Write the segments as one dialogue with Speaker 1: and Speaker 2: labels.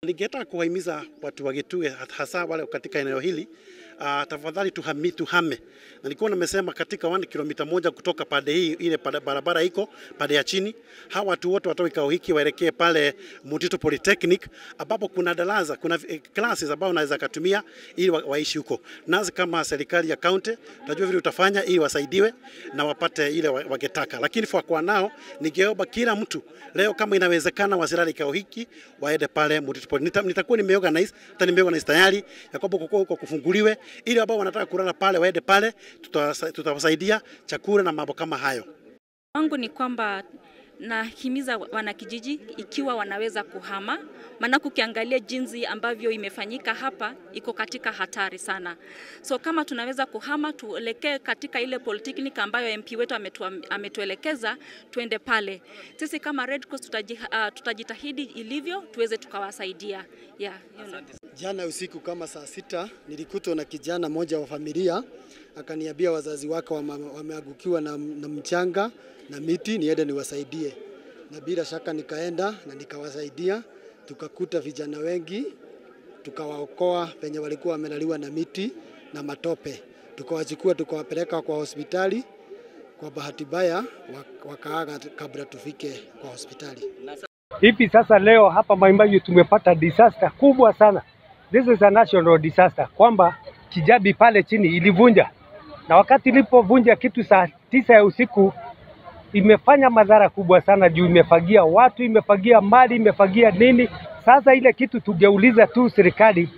Speaker 1: Ningetaka kuwahimiza watu wa Gitue hasa wale katika eneo hili uh, tafadhali tuhami, tuhame. Na nilikuwa nimesema katika 1 kilomita moja kutoka pande hii ile pande barabara iko pande ya chini, hawa watu wote watoke kikao hiki waelekee pale Mutito Polytechnic ambapo kuna darasa, kuna eh, classes ambao wanaweza kutumia ili wa, waishi huko. Nasi kama serikali ya county tutajua vile utafanya ili wasaidiwe na wapate ile wa- wangetaka, lakini kwa kwa nao ningeomba kila mtu leo kama inawezekana wasilale kikao hiki waende pale Mutito Poly. Nita, nitakuwa nimeorganize hata nimeorganize tayari ya kwamba kuko huko kufunguliwe ili ambao wanataka kulala pale waende pale, tutawasa- tutawasaidia chakula na mambo kama hayo.
Speaker 2: wangu ni kwamba nahimiza wanakijiji ikiwa wanaweza kuhama, maanake ukiangalia jinsi ambavyo imefanyika hapa iko katika hatari sana. So kama tunaweza kuhama, tuelekee katika ile polytechnic ambayo MP wetu ametu, ametuelekeza tuende pale. Sisi kama Red Cross tutaji, uh, tutajitahidi ilivyo tuweze tukawasaidia. Yeah, hiyo ndio.
Speaker 3: Jana usiku kama saa sita nilikutwa na kijana mmoja wa familia akaniambia wazazi wake wame- wameangukiwa na, na mchanga na miti, niende niwasaidie, na bila shaka nikaenda na nikawasaidia. Tukakuta vijana wengi, tukawaokoa penye walikuwa wamelaliwa na miti na matope, tukawachukua tukawapeleka kwa hospitali. Kwa bahati mbaya wak- wakaaga kabla tufike kwa hospitali.
Speaker 4: Hivi sasa leo hapa Maimbayu tumepata disaster kubwa sana. This is a national disaster, kwamba Kijabi pale chini ilivunja, na wakati ilipovunja kitu saa tisa ya usiku imefanya madhara kubwa sana juu imefagia watu, imefagia mali, imefagia nini. Sasa ile kitu tungeuliza tu serikali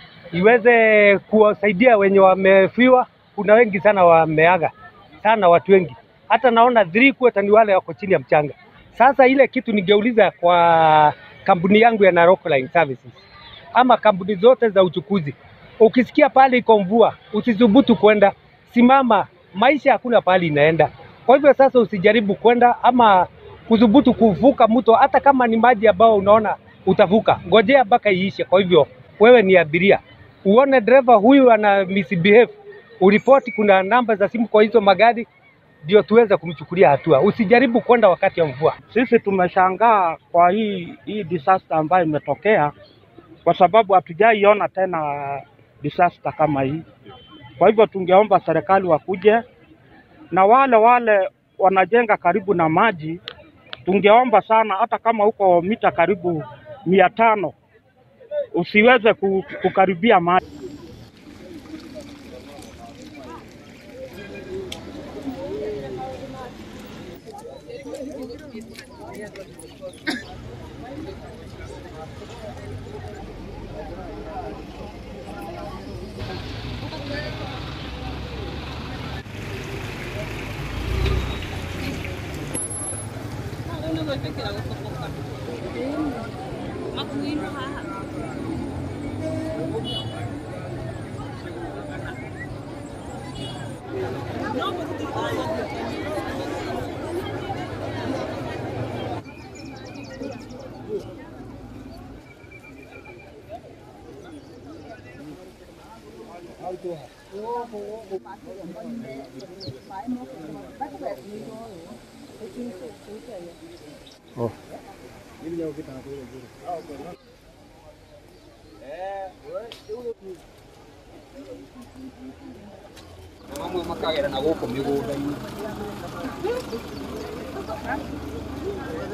Speaker 4: iweze kuwasaidia wenye wamefiwa. Kuna wengi sana wameaga sana, watu wengi, hata naona three quarter ni wale wako chini ya mchanga. Sasa ile kitu ningeuliza kwa kampuni yangu ya Narok Line Services ama kampuni zote za uchukuzi, ukisikia pale iko mvua, usithubutu kwenda, simama. Maisha hakuna pahali inaenda. Kwa hivyo sasa usijaribu kwenda ama kudhubutu kuvuka mto, hata kama ni maji ambao unaona utavuka, ngojea mpaka iishe. Kwa hivyo wewe ni abiria, uone dereva huyu ana misbehave, uripoti. Kuna namba za simu kwa hizo magari, ndio tuweze kumchukulia hatua. Usijaribu kwenda wakati ya mvua.
Speaker 5: Sisi tumeshangaa kwa hii hii disaster ambayo imetokea, kwa sababu hatujaiona tena disaster kama hii. Kwa hivyo tungeomba serikali wakuje na wale wale wanajenga karibu na maji, tungeomba sana, hata kama uko mita karibu mia tano usiweze ku- kukaribia maji.
Speaker 6: amwe makagera na gũkũ mĩgũnda-inĩ